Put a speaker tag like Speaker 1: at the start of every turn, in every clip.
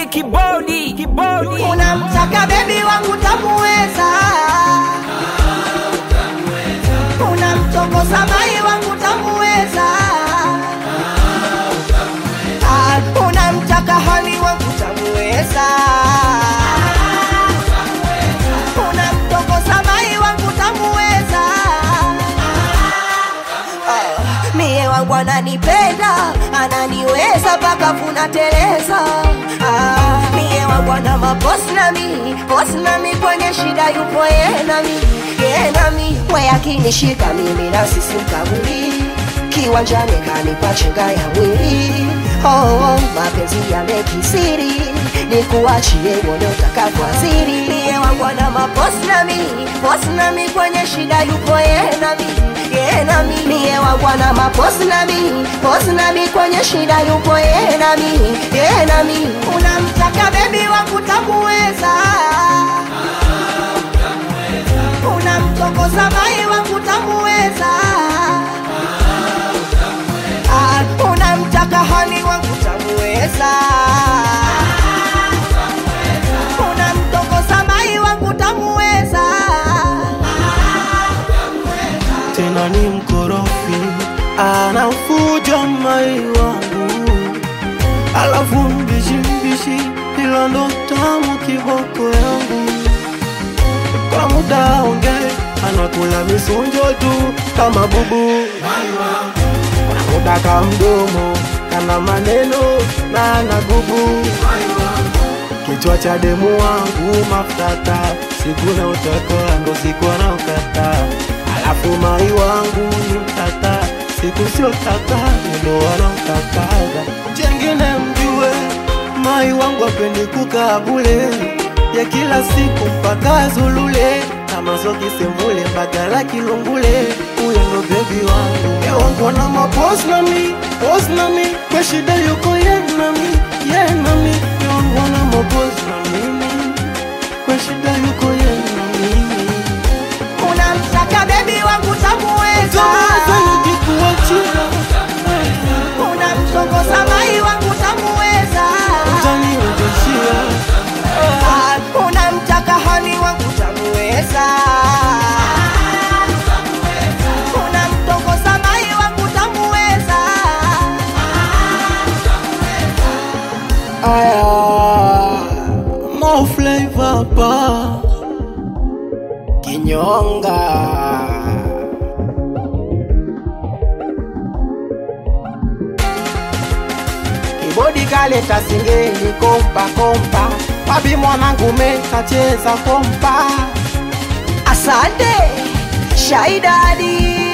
Speaker 1: kibodi kibodi
Speaker 2: unamtaka bebi wangu tamuweza unamtongoza mai wangu tamuweza Ah, unamtaka hani wangu tamuweza unamtongoza mai wangu tamuweza Ah, mie wangu ananipenda ananiweza mpaka funateleza ah, mie wangu ana mabosi nami bosi nami kwenye shida yupo ye nami ye nami we akinishika mimi nasisi mkabuli kiwanjani kanipa chenga ya mwili oh, oh, mapenzi yamekisiri nikuachie uone utakavyoaziri mie wangu ana mabosi nami bosi nami kwenye shida yupo ye nami ye nami mie wagwana maposi nami posi nami kwenye shida yupo ye nami ye nami unamtaka bebi wangu tamuweza unamtokoza mai wangu tamuweza Ah, unamtaka hani wangu tamuweza unamtokoza mai wangu tamuweza
Speaker 3: tena ni mkorofi, anafuja mai wangu, alafu mbishi mbishi, ila ndo tamu kiboko yangu. Kwa muda onge anakula misunjo tu kama bubu, kwa muda ka mdomo kana maneno na anagubu kichwa cha demu wangu mafutata, siku na utaka ndo siku anaokata, alafu mai wangu ni mtata, siku sio tata ndo wanaokataga. Jengine mjue mai wangu apendi kukaa bule, ya kila siku mpaka Zulule kama zoki semvule mbagala kilungule, huyo ndo bebi wangu. Ye wangu na mapos nami pos nami, kwa shida yuko ye nami ye nami, ye wangu na mapos na mimi, kwa shida yuko ye na mimi.
Speaker 2: unamtaka bebi wangu tamuweza
Speaker 3: Taweza nijikuachia,
Speaker 2: unamtongoza mai wangu tamuweza
Speaker 3: utaniondeshia
Speaker 2: Ah, unamtaka hani wangu tamuweza unamtongoza mai wangu tamuweza
Speaker 3: aya mo flavor pa kinyonga kibodi kaleta singeli kompa kompa papi mwanangu mekacheza kompa
Speaker 2: asante shaidadi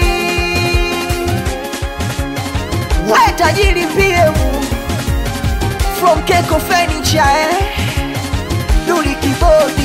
Speaker 2: we tajiri pm from keko furniture eh? duli kibodi